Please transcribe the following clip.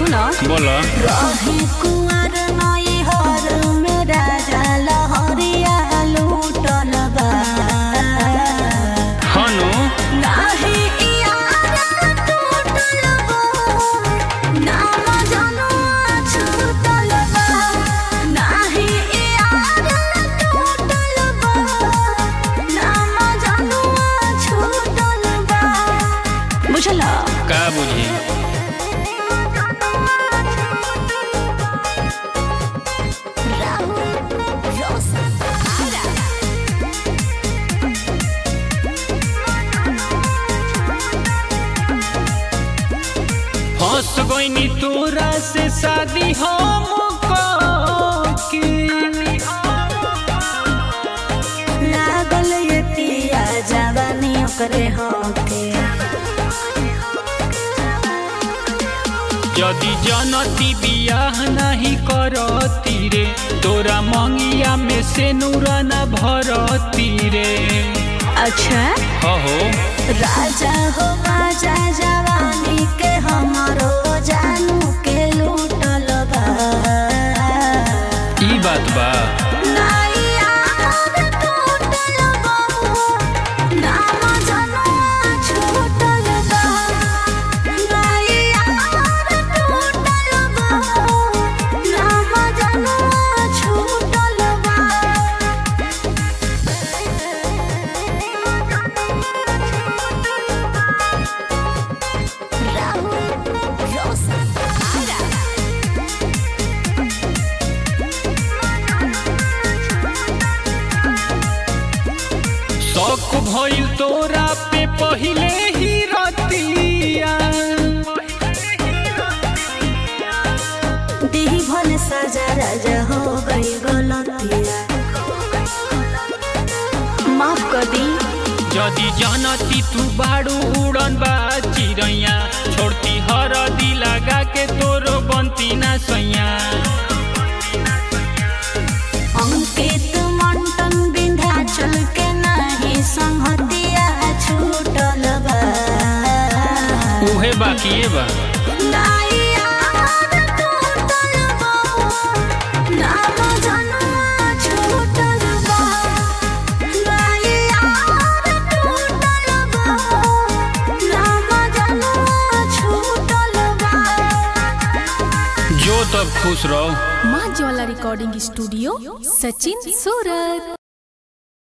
सुन बोल रहे कुंवर नई हर में राजा लहरिया लूटल बा हनु नाही यार टूटल बा नाम जनुआ छूटल बा नाही यार टूटल बा नाम जनुआ छूटल बा बुझला का बुझी राहुल रोशन आरा फंस गईनी तोरा से शादी हम के लागल ये पिया जवानी ओकरे होके यदि जनती बियाह नहीं करती रे तोरा मंगिया में से नूरा न भरती रे अच्छा अहो राजा हो राजा जवानी के हमारो जानू के लूटल बा ई बात बा नाई यार टूटल बा, नाम जनुआ छूटल बा। नाई यार टूटल बा, नाम जनुआ छूटल बा। राहुल रोशन आरा शौक भइल तोरा पे पहिले ही रतिया देही भन सजा राजा हो गई गलतिया माफ कर दी यदि जनती तू बाड़ू उड़न बा चिड़ैया छोड़ती हरदी लगा के तोरो बनती ना सैया अंकित मंटन विंध्याचल के नहीं संहतिया छूटल बा उहे बाकिए बा नाई यार टूटल बा, नाम जनुआ छूटल बा। नाई यार टूटल बा, नाम जनुआ छूटल बा। जो तब खुश रहो माँ ज्वाला रिकॉर्डिंग स्टूडियो सचिन सूरत